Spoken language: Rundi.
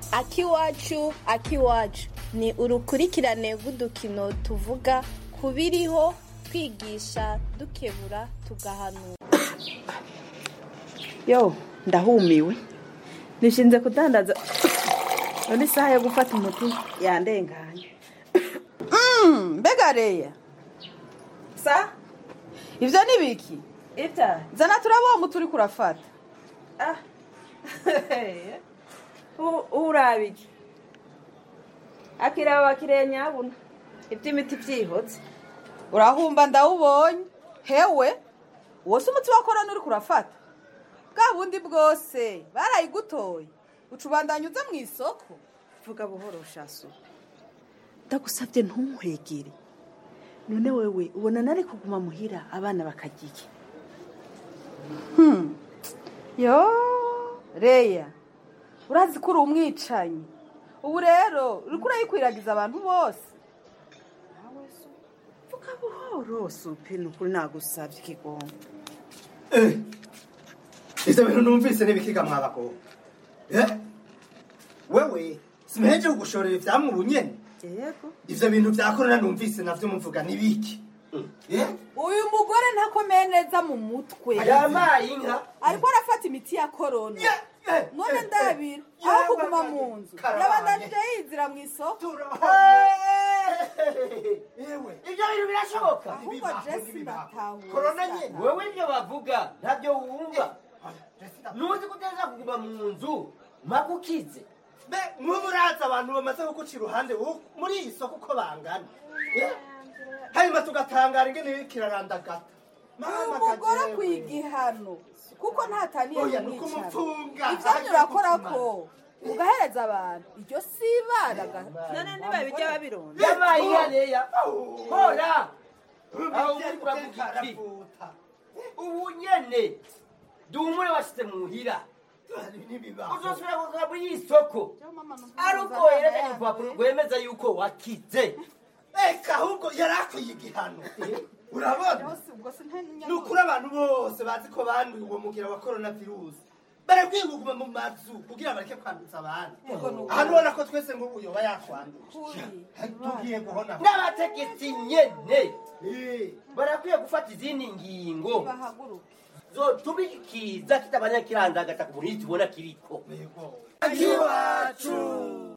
akiwacu akiwacu ni urukurikirane rw'udukino tuvuga ku biriho twigisha dukebura tugahanura yo ndahumiwe nishinze kudandaza none isaha yo gufata umuti yandenganye mbega reya sa ibyo ni biki ita zana turaba uwo muti uri kurafata ah urabiki akiraba bakiriye nyabuna iby'imiti byihotse urahumba ndawubonye hewe uwo si umuti wa korona uri kurafata bwa bundi bwose barayigutoye uca ubandanya uza mu isoko vuga buhoro shasu ndagusabye ntunkwegere none wewe ubona nari kuguma muhira abana bakagiye yo reya urazi ko uri umwicanyi ubu rero uri kurayikwiragiza abantu bose vuga buhoro supe ni ukuri nagusabye ikigongo ivyo bintu numvise n'ibikiga mwabagabo wewe simuheje kugushorera ivyamwe ubu nyene yego ivyo bintu vya korona numvise navyo muvuga n'ibiki uyu mugore ntakomeye neza mu mutwe yamaye inka ariko arafata imiti ya korona none ndabira aho kuguma mu nzu yabandanije yizira mu isoko ibyo bintu birashoboka ahubwo jesi ndatahuza korona nyine wowe ibyo bavuga ntabyo wumva nuzi kuteza kuguma mu nzu mpaka ukize mbe nk'ubu urazi abantu bamaze kuguca iruhande wowe muri iyi soko uko bangana Eh? hanyuma tugatangara ingene kirarandagata uyu mugore akwiye igihano kuko ntataniye Oya, ni kumwicara ukumupfunga. ibyanyu urakora ko ugahereza abantu iryo si ibara none ntibabijya babironda yabaye iyaneya hora aho uri kuravuga iki ubu nyene duhumure washyize muhira uzosubira kugaruka muri iyi soko ari uko werekanye urupapuro rwemeza yuko wakize eka ahubwo yari akwiye igihano urabona ni ukuri abantu bose bazi ko banduye uwo mugira wa korona virusi barakwiye kuguma mu mazu kugira bareke kwanduza abandi ahantu ubona ko twese ngo uyoba yakwanduje tugiye guhona n'abategetsi nyene barakwiye gufata izindi ngingo zotuma iki kiza kitabanya kirandagata ku muntu tubona kiriko iwacu